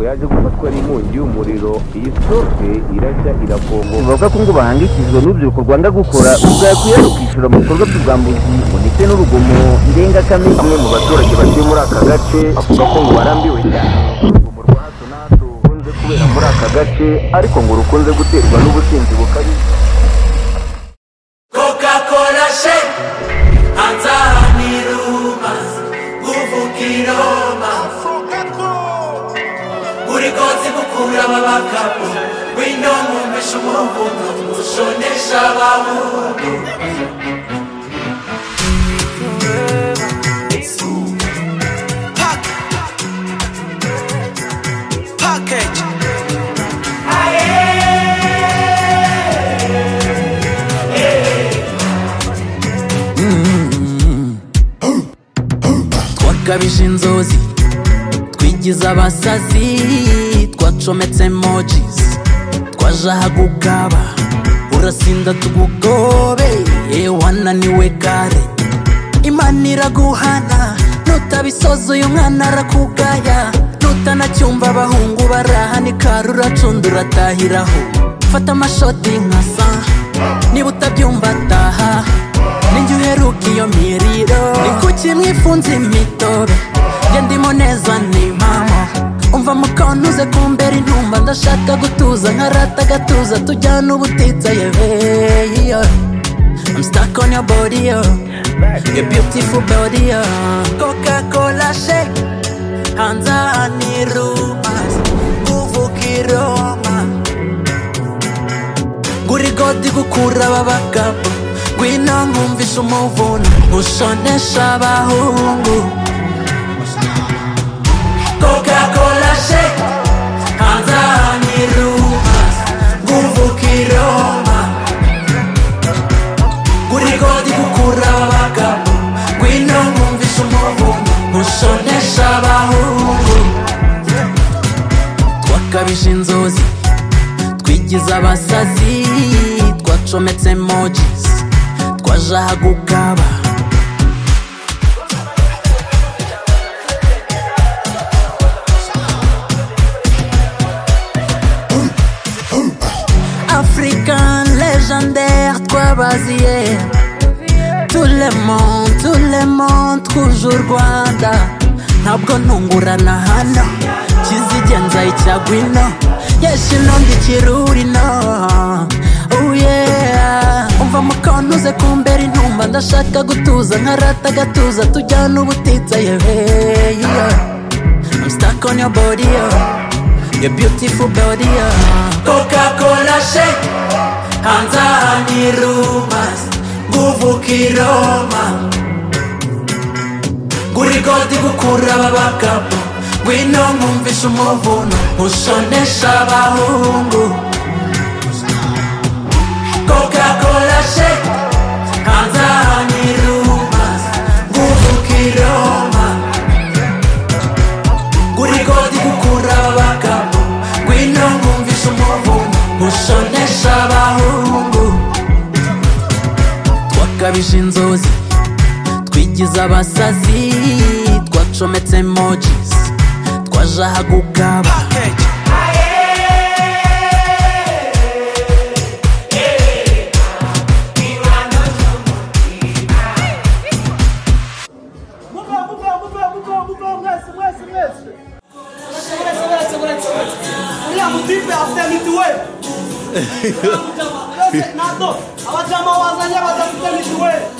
yaje gufatwa n'inkongi y'umuriro iyi sitoke irajya irakongoka bavuga ko ngo bahangikijwe n'urubyiruko rwanda gukora ubwakwiye rukishyura mu bikorwa by'ubwambuzi ndetse n'urugomo ndengakamere bamwe mu baturage batuye muri aka gace bavuga ko ngo barambiwe cyane urugomo rwa hato na hato rukunze kubera muri aka gace ariko ngo rukunze guterwa n'ubusinzi bukabije coca-cola shake hanze aha ni rumas kuvuga iroma buri kotsi gukura ababakapu wino nkumesha umuvundo ushonesha ababundo Pack. Package. twakabije inzozi twigize abasazi twacometse mojizi twaje aha gukaba urasinda tugugobe ye wananiwe kare imana iraguhana nutabisoza uyu mwana arakugaya nutanacyumva abahungu barahanika ruracunda uratahiraho fata amashoti nka sa niba utabyumva ataha ninjye uheruka iyo miriro ni kuki mwifunze imitobe njye ndimo neza ni mama umva mukona uze kumbera intumba ndashaka gutuza nkarata agatuza tujyana ubutitsa yewe yeah. I'm stuck on your body, oh. Your beautiful body, oh. Coca-Cola shake. Hanza ni rumors. Nguvu kiroma. Ngurigodi gukura babagabo. Ngwino nkumvisha umuvuno. Nkushonesha abahungu. coca-cola shake hanze aha ni rumas kuvuga iroma kurigodi gukura ababakapu ngwino nkumvisha umuvundo nkushonesha abahungu twakabije inzozi twigize abasazi twacometse mojizi twaje aha gukaba africain légendaire twabaziye tout le monde tout le monde twuje u rwanda ntabwo ntungurana hano kizigenza icyagwa ino yeshino ndikirurino umva mukona uze kumbera intumba ndashaka gutuza nkarata agatuza tujyana ubutitsa yewe I'm stuck on your body, yo. your beautiful body, yo. coca-cola shake hanze aha ni rumas kuvuga iroma kurigodi gukura ababakapu ngwino nkumvisha umuvuno ushonesha abahungu coca-cola shake hanze aha ni rumas kuvuga iroma kurigodi gukura ababakapu ngwino nkumvisha umuvuno ushonesha abahungu twakabije inzozi twigize abasazi twacometse mojizi twaje aha gukaba Package. mituweli nado abajama wazanye badafite mituweli